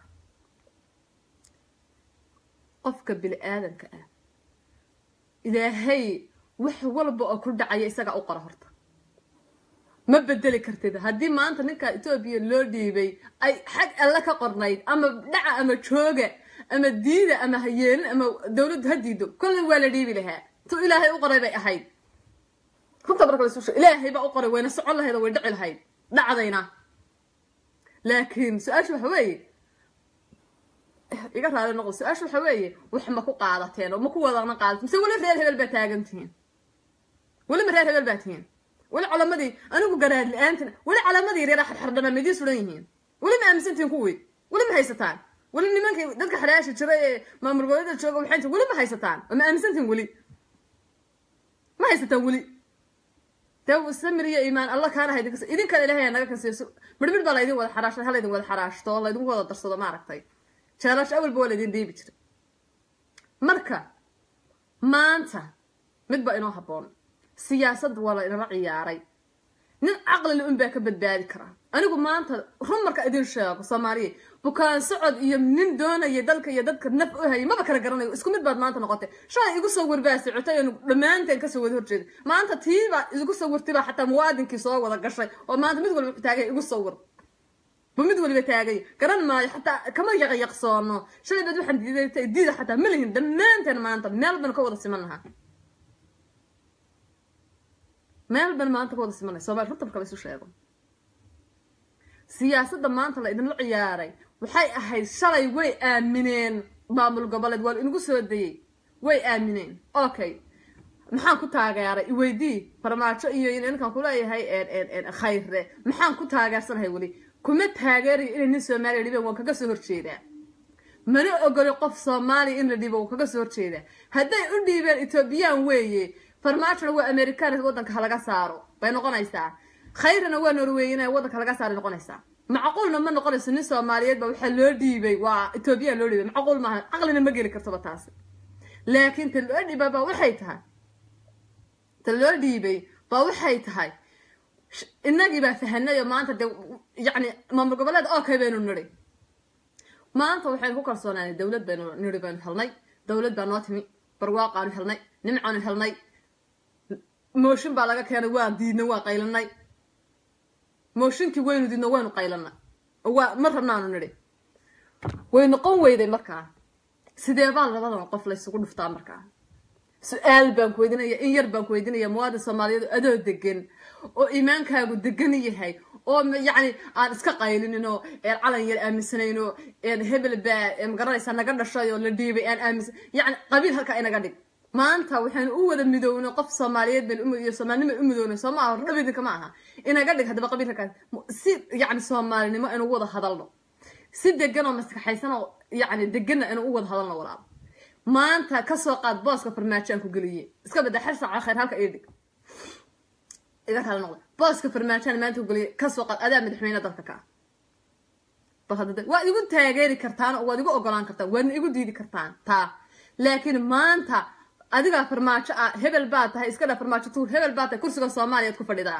qofka bini aadanka ah ilaahay wax walba oo ku dhacaya isagaa u qora horta ma bedeli kartid haddii maanta ninka etoobiya loo dhiibay ay xag alle ka qornayd ama dhaca ama jooga ama diida ama hayeelin ama dowladdu ha diido kolley waa la dhiibi lahaa tu ilaahay u qoray bay ahayd runta marka lasu sheeg ilaahay baa u qoray wayna socon lahayd oo way dhici lahayd dhacdayna laakiin su-aasha waxa weeye iga raali noqdo su-aasha waxa weeye wax ma ku qaadateen oo ma ku wadana qaadateen mise weli reer hebel baa taagan tihiin weli ma reer hebel baa tihiin weli calamadii anigu garaad la-aantin weli calamadii yaryara xarxardhama ma idiin suran yihiin weli ma aaminsantihiin kuwii weli ma haysataan weli nimankii dadka xadhaasha jira ee maamul goboleeda jooga waxay inta weli ma haysataan oo ma aaminsantihiin weli ma haysataan weli dee samir iyo iimaan alla kaana ha idinka idin kale ilahay naga kansiiso midhmidh baa laydin wada xaraashay ha laydin wada xaraashto oo laydinku wada darsado maaragtay jeelash awalba waa laydin dhiibi jira marka maanta mid baa inoo habboon siyaasadda waa la inala ciyaaray nin caqlile un baa ka badbaadi karaa anigu maanta run marka idin sheego soomaaliya bukaan socod iyo nin doonaya dalka iyo dadka naf u hayay maba kala garanayo isku mid baad maanta noqotay shalay igu soo warbaa socotay oonu dhammaanteen kasoo wada horjeeday maanta tiibaa igu soo wartay baa xataa muwaadinkii soo wada gashay oo maanta mid walba taagay igu soo war bu mid waliba taagay garan maayo xataa kama yaqyaqsoono shalay baad waxaan diiday diida xataa ma lihin dhammaanteen maanta meel baan ka wada siman lahaa meel ban maanta ka wada simanay soomali runta marka la isu sheego siyaasadda maanta la idinla ciyaaray waxay ahayd shalay way aamineen maamul goboleed waa la inagu soo dayey way aamineen okay maxaan ku taageeray iweydii farmaajo iyo ninkan kuleeyahay khayre maxaan ku taageersanahay weli kuma taageerayo inay nin soomaaliya dhibeen waan kaga soo horjeedaa mana ogoli qof soomaaliya in la dhibo waan kaga soo horjeedaa hadday u dhiibeen etoobiyaan weeye farmaajona waa american waddanka halaga saaro bay noqonaysaa khayrana waa norweyna waddanka laga saaray noqonaysaa macquulna ma noqonayso nin soomaaliyeed ba waxaa loo dhiibay waa ethoobiyan loo dhiibay macquul maaha caqlina ma geli kartoba taasi laakiin ta loo dhiibay baa waxay tahay ta loo dhiibay baa waxay tahay innagii baa fahanay oo maanta dee yacni maamul goboleed okay baynu nidhi maanta waxaynu ku kalsoonaanay dowlad baynu nidhi baynu helnay dowlad baa noo timi barwaaqaanu helnay nimcaanu helnay mooshin baa laga keenay waan diidnay waan qaylanay mooshinkii waynu diidno waynu qaylanay waa ma rabnaanu nidhi way noqon weyday markaa sidee baa labadan qof laysugu dhuftaa markaa su-aal baan ku weydinaya in yar baan ku weydinaya muwaadin soomaaliyeed adoo degan oo iimaankaagu degan yahay oo yacni aan iska qaylinin oo calan yar aaminsanayn oo hebel baa magaranaysaa naga dhashay oo la dhiibay aan aaminsan yacni qabiil halkaa inaga dhig maanta waxaynu u wada midownay qof soomaaliyeed baynu iyo soomaalinimo u midownay soo maaha hordhab idinka ma aha inaga dhig haddaba qabiil halkaas si yacni soomaalinimo inu wada hadalno si degan oo maskaxaysan oo yacni deganna inu u wada hadalno walaal maanta kasoo qaad booska farmaajaan ku geliye iska bada xer saaca khayr halka ii dhig iga raali noqda booska farmaajaan maanta ku geliye kasoo qaad adaa madaxweyne dalka ka bal hadda waad igu taageeri kartaan oo waad igu ogolaan kartaan waadna igu diidi kartaan taa laakiin maanta adigaa farmaajo ah hebel baa tahay iska dha farmaajo tuur hebel baa tahay kursiga soomaaliyaad ku fadhidaa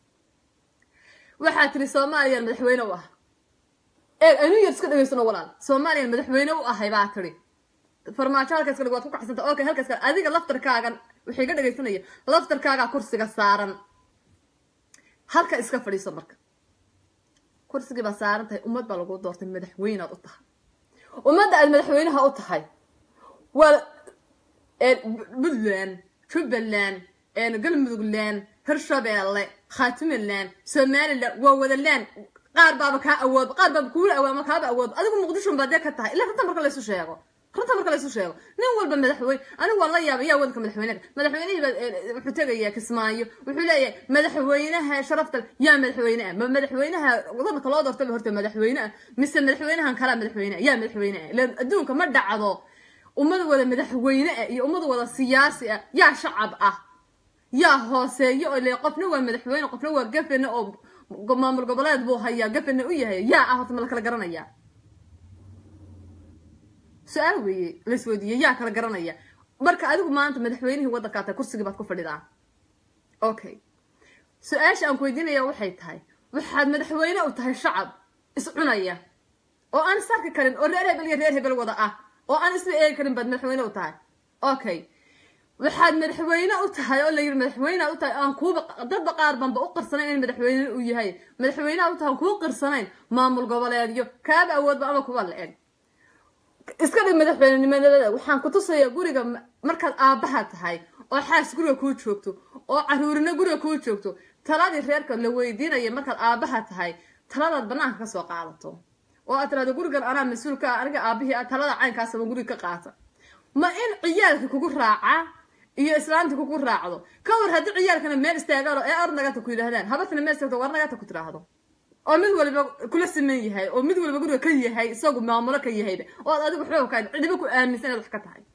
waxaa tiri soomaaliyan madaxweyne u ah ee anu yar iska dhageysano walaal soomaaliyan madaxweyne u ahay baa tiri farmaajo halkaas kale waad ku kacsanta okay halkaas kale adiga laftarkaagan waxay ga dhagaysanaya laftarkaagaa kursiga saaran halka iska fadhiiso marka kursigii baa saaran tahay ummad baa lagu doortay madaxweynead u tahay ummadda aad madaxweynaha u tahay waa puntland jubbaland galmudugland hirshabeelle khaatimaland somaliland waa wadaland qaar baaba kaa awood qaar baaba kuula awood ama kaaba awood adigu muqdishon baa dee ka tahay ilaa runta marka laysu sheego runta marka laysu sheego nin walba madaxweyne anigu waan la yaabay yaa wadanka madaxweynaha madaxweynihii baa wuxuu tegayaa kismaayo wuxuu leeyahay madaxweynaha sharafta yaa madaxweyneah ma madaxweynaha wadanka loo doortaba horta madaxweyneah mise madaxweynahan kalaa madaxweyneah yaa madaxweyneah ilan adduunka ma dhacdo ummad wada madaxweyne ah iyo ummad wada siyaasi ah yaa shacab ah yaa hooseeyo oo le qofna waa madaxweyne qofna waa gafane oo maamul goboleed buu hayaa gafane u yahay yaa ah horta ma la kala garanaya su-aal weeye laisweydiiyey yaa kala garanaya marka adigu maanta madaxweynihii waddankaa tahay kursigii baad ku fadhidaa okay su-aasha aan ku weydiinaya waxay tahay waxaad madaxweyne u tahay shacab iscunaya oo aan isarki karin oo reer hebel iyo reer hebel wada ah oo aan isla eegi karin baad madaxweyne u tahay okay waxaad madaxweyne u tahay oo la yiri madaxweynead u tahay aan kuuba dadba qaar banba u qirsanayn in madaxweyne uu yahay madaxweynead u tahay aan kuu qirsanayn maamul goboleedyo kaaba awoodba ama kuwa la eg iska dhig madaxweynenimadada waxaan ku tusayaa guriga markaad aabbaha tahay oo xaas guriga kuu joogto oo caruurina guriga kuu joogto taladii reerka la weydiinaya markaad aabbaha tahay taladaad banaanka kasoo qaadato oo aad tirahdo gurigan anaa mas-uul ka ah aniga aabihii a talada caynkaasaba guriga ka qaata ma in ciyaalka kugu raaca iyo islaamta kugu raacdo ka war haddii ciyaalkana meel istaagaan oo ee or nagata ku yidhahdaan habartana meel istaagto war nagata ku tiraahdo oo mid waliba kula siman yahay oo mid waliba guriga ka yahay isagu maamulo ka yahayba oo aad adigu waxba ka cidiba ku aaminsan inaad wax ka tahay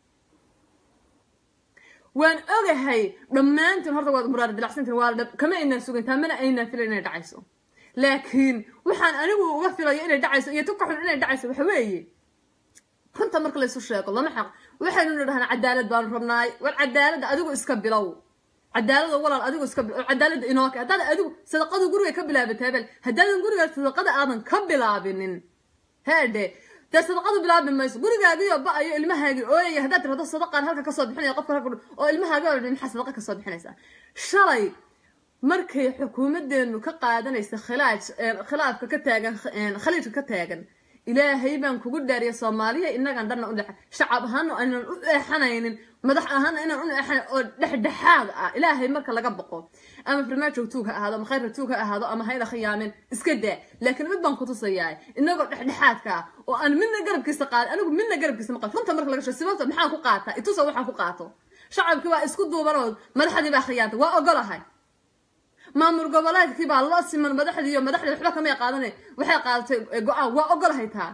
waan ogahay dhammaantiin horta waad muraar dilacsantiin waa dhab kama aynaan sugantaa mana aynaan filan inay dhacayso laakiin waxaan anigu uga filayo inay dhacayso iyo tu ka xun inay dhacayso waxa weeye runta marka laysu sheego lama xaq waxaynu nidhahnaa cadaalad baanu rabnaay war cadaaladda adigu iska bilow cadaalada walaal adigu iska bilow cadaaladda inoo ke haddaad adigu sadaqadu guriga ka bilaabatay bel haddaadan guriga sadaqada aadan ka bilaabinin heedhe dee sadaqadu bilaabi mayso gurigaagiyo ba-ayo ilmahaagii ooyaya haddaad tirahdo sadaqaan halka kasoo bixinaya qofka halka oo ilmahaagi oo dhan maxaa sadaqa kasoo bixinaysaa shalay markay xukuumadeenu ka qaadanaysa khilaaj khilaafka ka taagan khaliijka ka taagan ilaahay baan kugu dhaariya soomaaliya inagan dhanna u dhexa shacab ahaana aynan u eexanaynin madax ahaana inaan u eexanayn oo dhexdhexaad ah ilaahay marka laga boqo ama farmaajow tuug ha ahaado ama khayrra tuug ha ahaado ama hayna khiyaamin iska daa laakiin mid baan kutusayaa inagoo dhexdhexaadka ah oo aan midna garabkiisa qaadin anigu midna garabkiisa ma qaad runta marka laga shego sibabta maxaan ku qaataa itusa waxaan ku qaato shacabkii waa isku duubanood madaxdii baa khiyaantay waa ogolahay maamul goboleedkii baa loo siman madaxdii iyo madaxdii waxba kamay qaadane waxay qaadatay go-aan waa ogolahay taa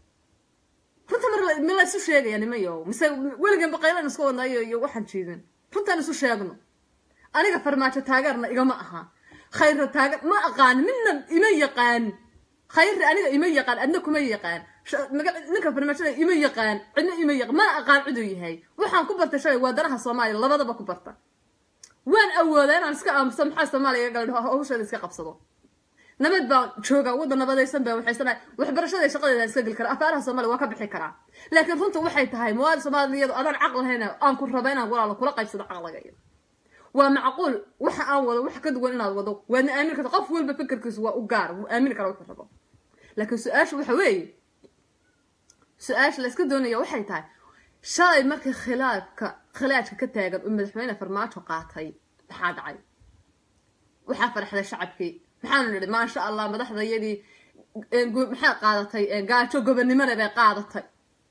runta mar ma la isu sheegaya nimayo mise weligan baqaylan isku wadnayo iyo waxaan jiidin runtaan isu sheegno aniga farmaajo taageerna igama aha khayra taageer ma aqaan midna ima yaqaan khayri aniga ima yaqaan adna kuma yaqaan ninka farmaajada ima yaqaan cidna ima yaqaan ma aqaan ciduu yahay waxaan ku bartay shalay waa danaha soomaaliya labadaba ku barta waan awoodaa inaan iska aamuso maxaa soomaaliya gal hawsheeda iska qabsado nabad baan joogaa wadda nabadaysan baa waxaysanahay waxbarashada shaqadeeda iska geli karaa afaaraha soomaaliya waa ka bixi karaa laakiin runta waxay tahay muwaadin soomaaliyadu adaan caql lahayn aan ku raba inaan walaalo kula qaybsado caqliga waa macquul waxa aan wado wax ka duwan inaad wado waadna aamin karta qof walba fikirkiisu waa u gaar wuu aamini karaa wuxuu rabo laakiin su-aasha waxa weeye su-aasha la iska doonaya waxay tahay shalay markii khilaafka khilaajka ka taagan uu madaxweyne farmaajo qaatay maxaa dhacay waxaa farxday shacabkii maxaanu nidhi maasha allah madaxdayadii maxaa qaadatay gaajo gobonnimole bay qaadatay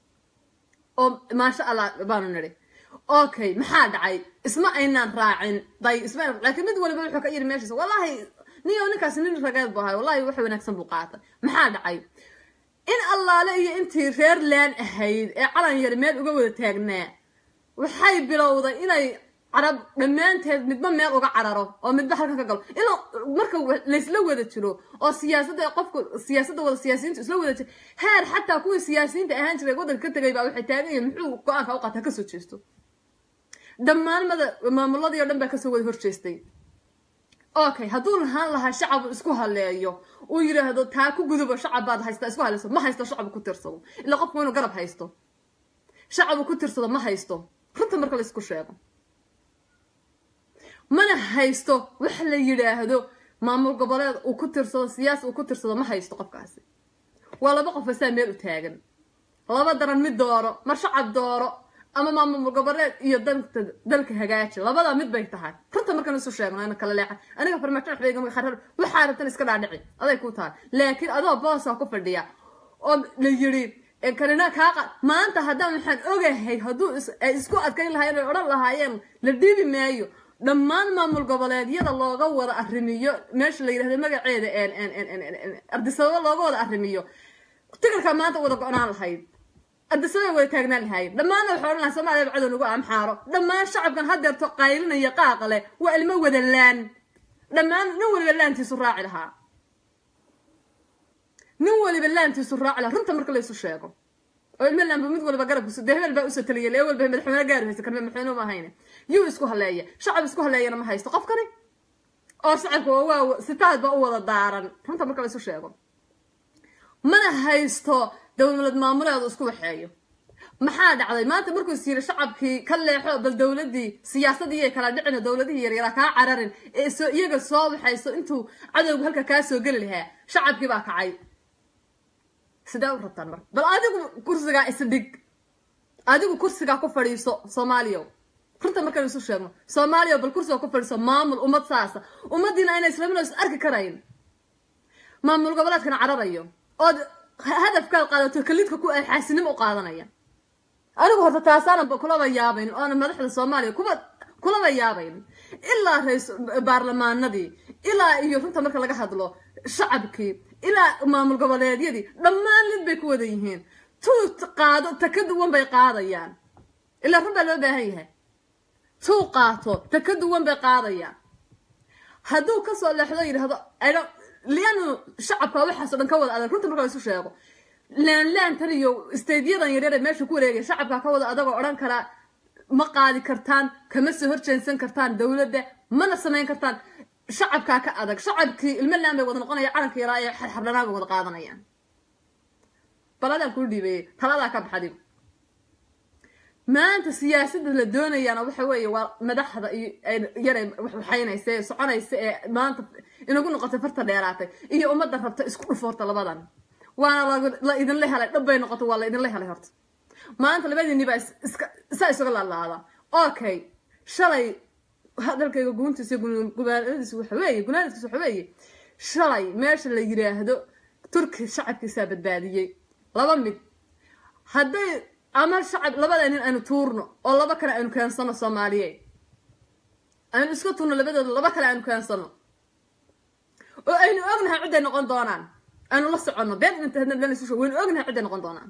oo maasha allah baanu nidhi okay maxaa dhacay isma aynaan raacin day isma laakiin mid waliba wuxuu ka yidhi meeshiisa wallahi niyo ninkaasi nin rageed bu ahay wallahi wax wanaagsan buu qaatay maxaa dhacay in allaale iyo intii reer laan ahayd ee calan yar meel uga wada taagnaa waxay bilowday inay carab dhammaanteed midba meel uga cararo oo midba halkan ka galo ilaa marka laysla wada jiro oo siyaasadda qofku siyaasadda wada siyaasiyiintu isla wada jiro heer xataa kuwii siyaasiyiinta ahaan jiray waddanka ka tegay baa waxay taagan yihiin muxuu go-aanka u qaataa kasoo jeesto dhammaan mada maamuladii o dhan baa kasoo wada horjeestay okay hadduu lahaan lahaa shacabu isku haleeyo uu yidhaahdo taa ku gudubo shacab baad haystaa isku haleyso ma haysto shacabu ku tirsado ilaa qofku inuu garab haysto shacabu ku tirsado ma haysto runta marka la isku sheego mana haysto wax la yidhaahdo maamul goboleed uu ku tirsado siyaasi uu ku tirsado ma haysto qofkaasi waa laba qof asaa meel u taagan laba daran mid dooro mar shacab dooro ama maamul goboleed iyo dalka dalka hagaaji labadaa mid bay tahay runta markaan isu sheegno ina kala leexa aniga farmaajo waxba igama kharar waxaa rabtan iska dhaadhici aday ku tahay laakiin adoo boosaa ku fadhiya oo la yidhi kanina kaaqa maanta haddaan waxaan ogahay hadduu ay isku adkayn lahaayeen ay odhan lahaayeen la dhiibi maayo dhammaan maamul goboleedyada looga wada arrimiyo meesha la yidhahdo magaceeda ardisababo looga wada arrimiyo tikarkaa maanta wada go-naan lahayd ardisabay wada taagnaan lahaayeen dhammaanna waxay odhan lahay soomaliya cadow nagu amxaaro dhammaan shacabkan haddeerto qaylinaya qaaqa leh waa ilmo wada laan dhammaan nin waliba laantiisu raaci lahaa nin waliba laantiisu raaci lahaa runta marka laysu sheego oo ilmo laanba mid waliba garabkiisu dee hebel baa usoo taliyay lee walba madaxweyne gaari haysa kan madaxweyne ma ahayne yuu isku haleeya shacab isku haleeyana ma haysto qofkani oo shacabka waa sitaad baa u wada daaran runta marka laysu sheego mana haysto dowlad maamuleedu isku waxeeyo maxaa dhacday maanta markuu is yiri shacabkii ka leexo bal dowladii siyaasadii kala dhicin dowladihii yaryaraa kaa cararin ee soo iyaga soo waxayso intuu cadowgu halka kaa soo geli lahaa shacabkii baa kacay sidee u rabtaan marka bal adigu kursigaa isdhig adigu kursigaa ku fadhiiso soomaaliya runta markaan isu sheegno soomaaliya bal kursiga ku fadhiiso maamul ummad saasa ummadiina ayna islaamina is arki karayn maamul goboleedkana cararayo ood hadafkaad qaadato kalidka ku ay xaasinimo u qaadanaya anigu horta taasaana kulaba yaabayn oona madaxda soomaaliya kuba kulaba yaabayn ilaa rais baarlamaanadii ilaa iyo runta marka laga hadlo shacabkii ilaa maamul goboleedyadii dhammaan lid bay ku wada yihiin tuu qaado ta ka duwan bay qaadayaan ilaa run baa loo baahan yahay tuu qaato ta ka duwan bay qaadayaan hadduu kasoo leexdo yidhahdo lianu shacabka waxaasoo dhan ka wada adag runta marka la isu sheego laanlaantan iyo stadyadan yaryar ee meesha ku wareegaya shacabka ka wada adagoo odhan karaa ma qaadi kartaan kama soo horjeensan kartaan dowladda mana samayn kartaan shacabkaa ka adag shacabkii ilmo laan bay wada noqonaya calanka yaraa ee xarxardhanaa bay wada qaadanayaan baladaan kuu dhiibeeyey taladaa ka baxdi maanta siyaasadda la doonayaana waxa weeye waa madaxda iyo yare waxaynaysa ee soconaysa ee maanta inagu noqotay farta dheeraatay iyo ummadda rabta isku dhufoorta labadan waana la idinla helay dhab bay noqotay waa la idinla helay horta maanta labadiinni baa iska saa isuga laalaada okay shalay hadalkayga guuntiisa gubaanadiisa waxa weeye gunaanadkiisa waxa weeye shalay meesha la yiraahdo turki shacabkiisaa badbaadiyey laba mid hadday ama shacab labada nin aynu tuurno oo laba kale aynu keensano soomaaliyeed aynu iska tuurno labadooda laba kale aynu keensano oo aynu ognahay cidday noqon doonaan aynu la soconno been intasu waynu ognahay cidday noqon doonaan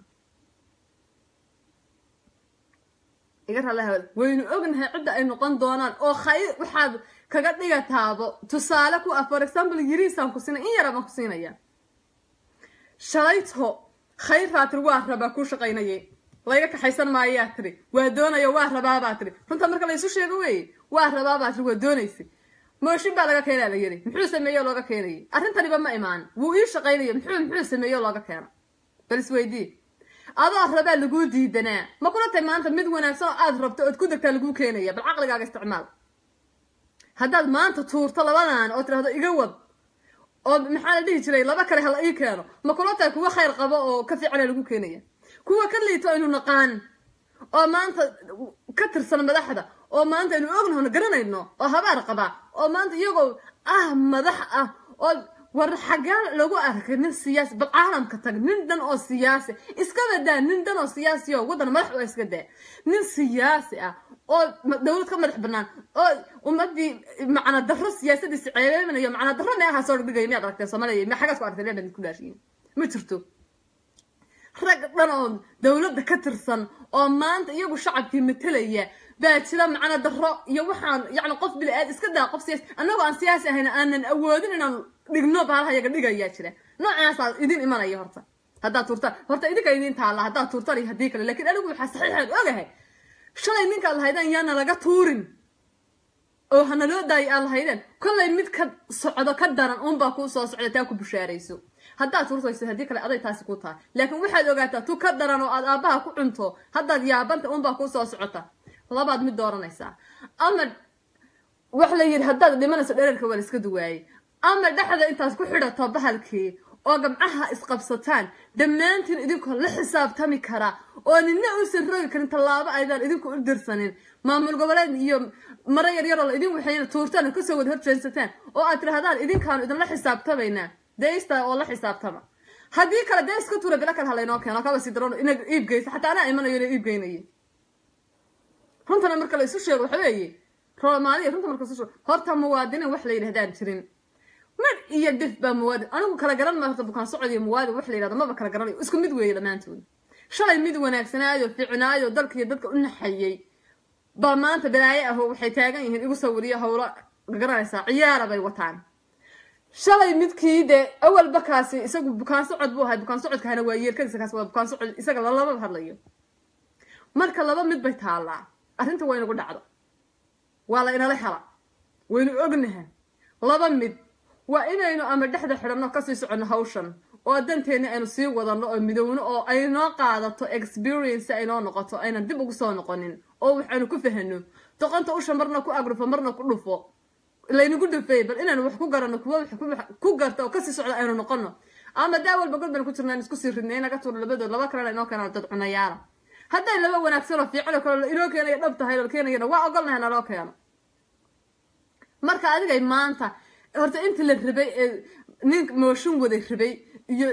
iga ralaha waynu ognahay cidda ay noqon doonaan oo khayr waxaad kaga dhigataabo tusaale ku ah for example yiriisaan ku siinay in yara baan ku siinaya shalayto khayr raa tiri waa rabaa kuu shaqaynayay layga kaxaysan maayaa tiri waa doonaya waa rabaabaa tiri runta marka laysu sheego weeye waa rabaabaa tiri waa doonaysa mooshin baa laga keenaa la yiri muxuu sameeyo looga keenayay arrintaniba ma imaan wuu ii shaqaynaya muxuu muxuu sameeyo looga keena bal isweydii adoo rabaa laguu diidanaa ma kula tay maanta mid wanaagsan oo aad rabto ood ku degtaa laguu keenaya bal caqligaaga isticmaal haddaad maanta tuurto labadan oo tirahdo iga wad oo maxaa la dhihi jiray laba kale hala ii keeno ma kula tahay kuwa khayr qabo oo ka fiicana lagu keenaya kuwa ka liito aynu naqaan oo maanta ka tirsan madaxda oo maanta aynu ognahona garanayno oo habaar qabaa oo maanta iyagoo ah madax ah oo war xaggaa lagu arkay nin siyaasi bal caalamka tag nin dhan oo siyaasi iska badaa nin dhan oo siyaasi oo waddan madax waa iska daa nin siyaasi ah oo dowlad ka madax banaan oo ummadii macna darro siyaasadiisi ceebeynayo macna darro meelaha soo dhigaya miyaad aragtay soomaaliya ma xaggaas ku aragtay leebad ku dhaashiyin ma jirto rag dhan oo dowladda ka tirsan oo maanta iyagu shacabkii matalaya baa jira macna darro iyo waxaan yacni qof bili aad iska daa qof siyaasi annagoo aan siyaasi ahayn aanan awoodin inaan dhigno baalaha yaga dhigayaa jira noocaasaa idin imanaya horta haddaad tuurtaan horta idinka idin taalla haddaad tuurtaan iyo haddii kale lakiin anigu waxaa saxiixaad ogahay shalay ninkaad lahaydeen yaana laga tuurin oo hana loo daayo aad lahaydeen kollay mid ka socdo ka daran uunbaa kuu soo socda taa ku bushaarayso haddaad tuurtayso haddii kale aday taasi ku tahay laakiin waxaad ogaataa tu ka daran oo aad aabbaha ku cunto haddaad yaabanta uunbaa kuu soo socota labaad mid dooranaysaa ama wax la yidhi haddaad dhimanayso dherarka waa la iska duwaayey ama dhexda intaad ku xidhato bahalkii oo gamcaha isqabsataan dhammaantiin idinkoo la xisaabtami kara oo nina uusan rogi karin tallaabo aydaan idinku u dirsanin maamul goboleed iyo maro yaryaroo la idin waxayna tuurtaan oo kasoo wada horjeensataan oo aad tirahdaan idinkaanu idinla xisaabtamaynaa deista oo la xisaabtama haddii kale dee iska tuura bilo kale halaynoo keeno kaba sii daroon ina iibgeysa xataa anaa imanayo ina iibgeynaya runtana marka la isu sheego waxa weeye roomaaliya runta marka isu sheego horta muwaadiniin wax la yidhahdaan jirin mar iyo dhif baa muwaadin anigu kala garan ma horta bukaan socod iyo muwaadin wax la yidhahdo maba kala garanayo isku mid weeye dhammaantood shalay mid wanaagsanaayo fiicnaayo dalka iyo dadka u naxayay baa maanta balaaye ah oo waxay taagan yihiin igu sawiriyo howlo garanaysaa ciyaara bay wataan shalay midkii dee awalba kaasi isagu bukaan socod buu ahay bukaan socodkahana waa yeelkadiisa kaasi waa bukaan socod isaga lalaba hadlayo marka laba mid bay taallaa arrinta waa inagu dhacdo waa la inala hela waynu ognaha laba mid waa inaynu ama dhexda xidhanno kasii soconno hawshan oo danteenna aynu sii wadanno oo midowno oo aynoo qaadato experience aynoo noqoto aynan dib ugu soo noqonin oo waxaynu ku fahano doqonta usha marna ku agrufo marna ku dhufo laynagu dhufeey bal inaynu wax ku garanno kuwa wax ku garta oo kasii socda aynu noqono ama daa walba god baynu ku jirnaan isku sii ridnay naga tuuro labadood laba kalena inoo keenaan dad cunayaala hadday laba wanaagsan oo fiican oo kale inoo keenaya dhab tahay oo keenayana waa ogolnahay naloo keeno marka adigay maanta horta intii la rabay ee nin mooshin waday rabay iyo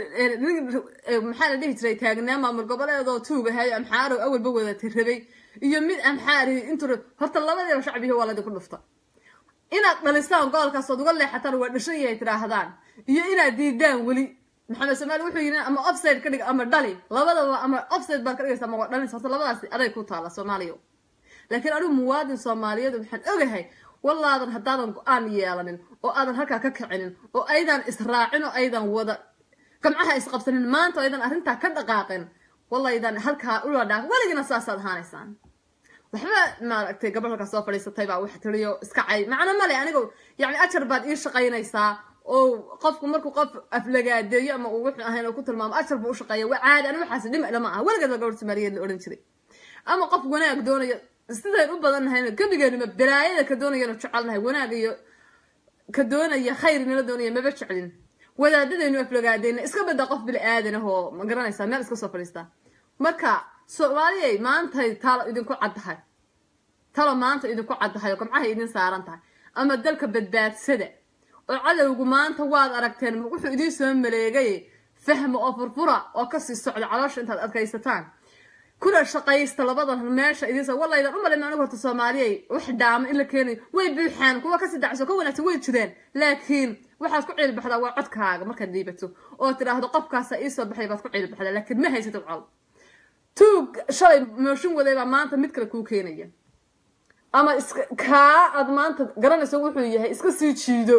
maxaa la dhihi jiray taagnaa maamul goboleedoo tuugahay amxaarow awalba wadata rabay iyo mid amxaari intuu horta labadiiba shacbihi waa laydinku dhufta inaad dhalisaan gobolkaas ood uga leexataan waa dhashan yahay tidhaahdaan iyo inaad diidaan weli maxamed soomaali wuxuu yidhi ama offside ka dhig ama dhali labadaba ama offside baad ka dhigaysa ama waa dhalinaysa horta labadaasi aday ku taala soomaaliya laakiin anigu muwaadin soomaaliyeed waxaan ogahay wallaadan haddaadan go-aan yeelanin oo aadan halkaa ka kicinin oo aydan israacin oo aydan wada gamcaha isqabsanin maanta oo aydan arrintaa ka dhaqaaqin wallaydan halkaa ula dhaaq weligina saasaad ahaanaysaan waxba maaragtay gabadh halkaa soo fadhiisatay baa wax tiriyo iska cay macno male aniga yacni ajar baad ii shaqaynaysaa oo qofku markuu qof aflagaadeeyo ama uu wuxuu ahayn oo ku tilmaamo ajar buu u shaqeeya waa caadi ani waxaas dhima dhama aha weligeed baa gabadh soomaaliyeed la odhan jiray ama qof wanaag doonayo sidayn u badan nahayna gebigeenuma balaayada ka doonayanu jecelnahay wanaag iyo ka doonaya khayr nala doonaya maba jeclin wadaadadaynu aflagaadeyna iska badda qof bili aadan ahoo ma garanaysaa meel iska soo fadhiistaa marka soomaaliyay maantay talo idinku caddahay talo maanta idinku caddahay oo gamcahay idin saaran tahay ama dalka badbaadsada oo cadowgu maanta waad aragteen wuxuu idiin soo maleegay fahma oo furfura oo kasii socda caloosha intaad adkaysataan kuna shaqaysta labadan meesha idinsa wallaydan u malin anigu horta soomaaliyay wax dhaama in la keenayo way buuxaan kuwa kasii dacso ka wanaagsan way jireen laakiin waxaad ku ciilbaxdaa waa codkaaga markaad dhiibato oo tidhaahdo qofkaasa iisoo baxay baad ku ciilbaxdaa laakiin ma haysatid col tuug shalay mooshin waday baa maanta mid kale kuu keenaya ama iska kaa aad maanta garanayso wuxuu yahay iska sii jiido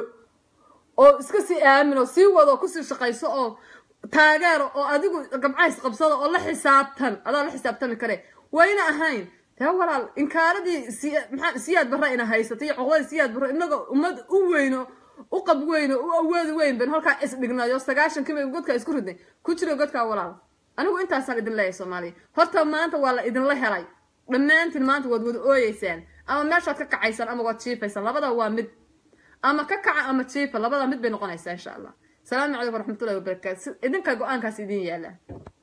oo iska sii aamin oo sii wado kusii shaqayso oo taageero oo adigu gamcays qabsado oo la xisaabtan adaa la xisaabtami kare wayna ahayn taa walaal inkaaradii maxaa siyaad barra ina haysatay iyo coqdadii siyaad barro inagoo ummad u weyno u qab weyno u awoodi weyn ban halkaa isdhignayo sagaashan kiba godkaa isku ridnay ku jiro godkaa walaal anigu intaasaan idin leeyahay soomaaliya horta maanta waa la idinla helay dhammaantiin maanta waad wada ooyeysaan ama meeshaad ka kacaysaan ama waad jiifaysaan labada waa mid ama ka kaca ama jiifa labada mid bay noqonaysaa insha allah السلام عليكم ورحمة الله وبركاته إذن كان قوانكاس إذن يالا